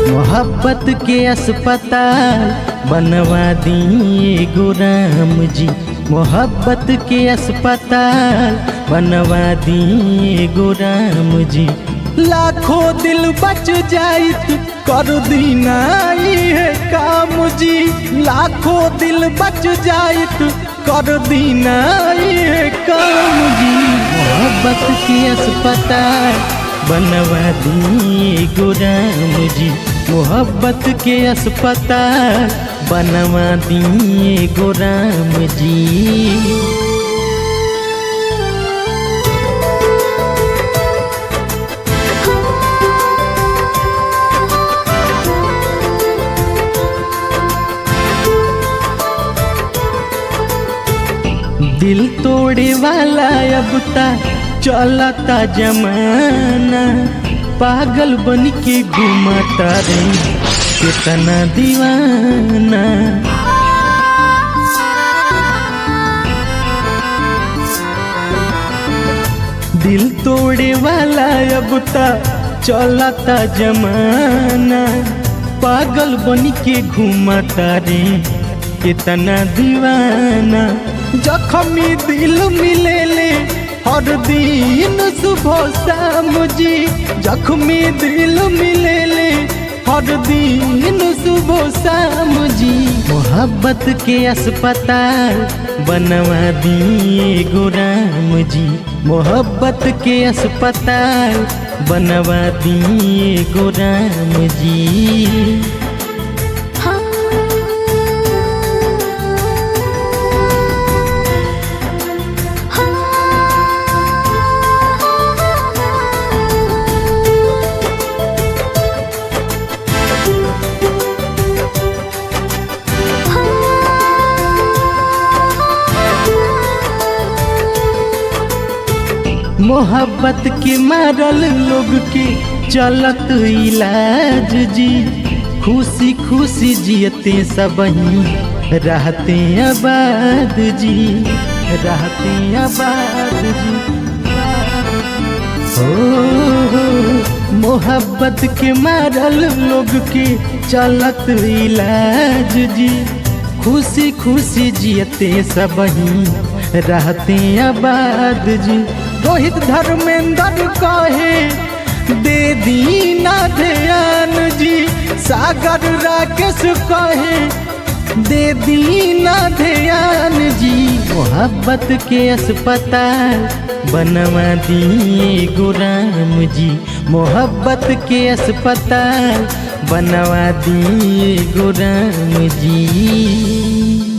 मोहब्बत के अस्पताल बनवा दिए गो राम जी मोहब्बत के अस्पताल बनवा दिए गो राम जी लाखों दिल बच जाइत कर दीना है काम जी लाखों दिल बच जाइत कर दीना है काम जी मोहब्बत के अस्पताल बनवा दिए गो राम जी मोहब्बत के अस्पताल बनवा दिए गो राम जी दिल तोड़े वाला अब ता चलता जमाना पागल बन के घुमाता रे कितना दीवाना दिल तोड़े वाला अब ता चलता जमाना पागल बन के घुमाता रे कितना दीवाना जखमी दिल मिले ले हर दिन सुबह शाम जी जख्मी दिल मिले ले हर दिन सुबह शाम जी मोहब्बत के अस्पताल बनवा दिए गो राम जी मोहब्बत के अस्पताल बनवा दिए गो राम जी मोहब्बत के मारल लोग के चलत इलाज जी खुशी खुशी जियते सब रहते आबाद जी रहते आबाद जी हो मोहब्बत के मारल लोग के चलत इलाज जी खुशी खुशी जियते सब रहते आबाद जी रोहित धर्मेंद्र कहे दे दीना ध्यान जी सागर राकेश कहे दे दीना ध्यान जी मोहब्बत के अस्पताल बनवा दिए गो राम जी मोहब्बत के अस्पताल बनवा दिए गो राम जी